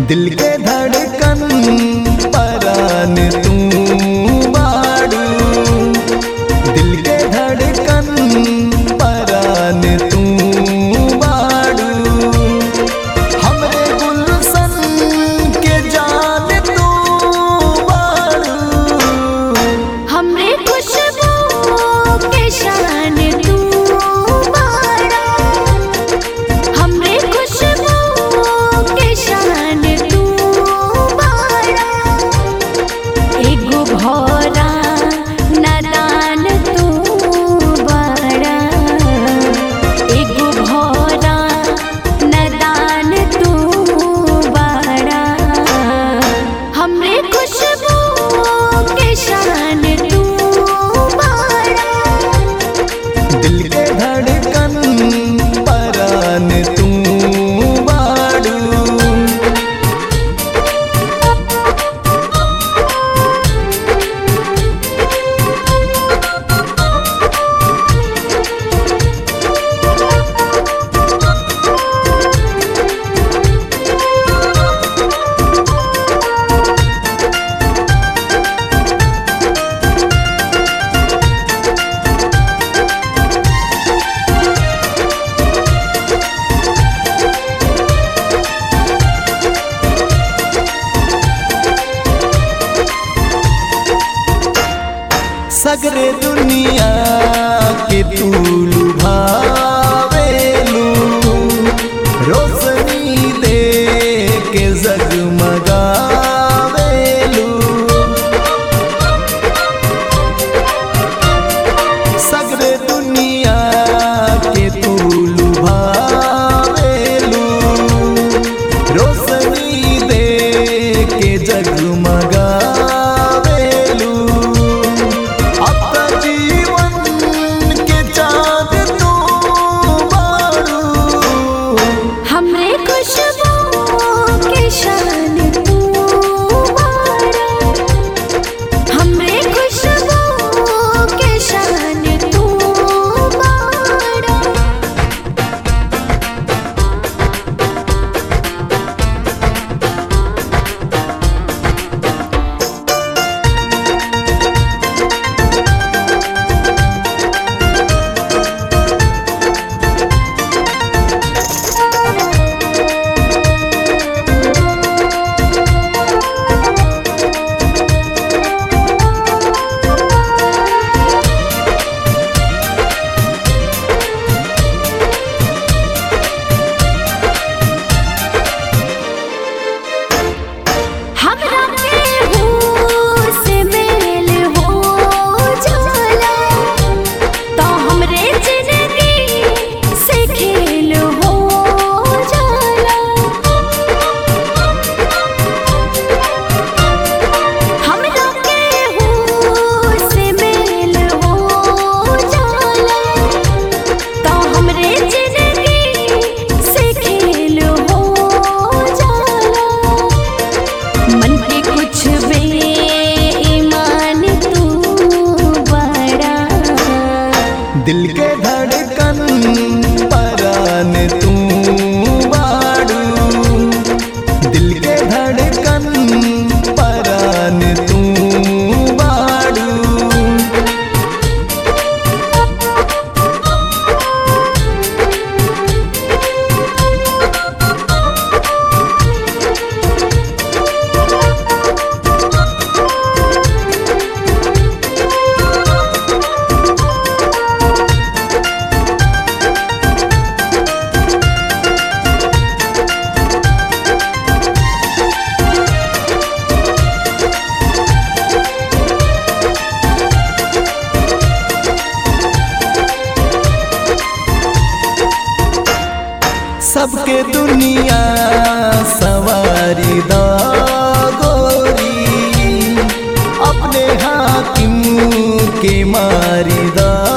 दिल के धड़कन परान तू बाड़ू दिल के धड़कन परान तू बाड़ू हमरे गुलशन के जान तू बाड़ू हमरे खुशबू के शान तू बाड़ा हमरे खुशबू के शान तू बाड़ा एगो भौरा नादान तू बाड़ा एगो भौरा नादान तू बाड़ा हमरे खुशबू के शान तू बाड़ा दिल के धड़कन परान तू बाड़ू सगरे दुनिया के तू लुभावेलू रोशनी दे के जगमगावेलू सगरे दुनिया के तू लुभावेलू रोशनी दे के जगमगावेलू अब जीवन के चाँद तू बारू हमरे खुशबू के शान तू बाड़ा हमरे खुशबू के शान तू बाड़ा हमरा के हो से मेल हो जाला तो हमरे जिंदगी से खेल हो जाला हमरा के हो से मेल हो जाला तो हमरे जिंदगी से खेल हो जाला मन के कुछ बेईमान तू बड़ा दिल के धड़कन परान तू बाड़ू दिल के धड़कन परान तू बाड़ू सबके दुनिया सवारी दा गोरी अपने हाकिम के मारी दा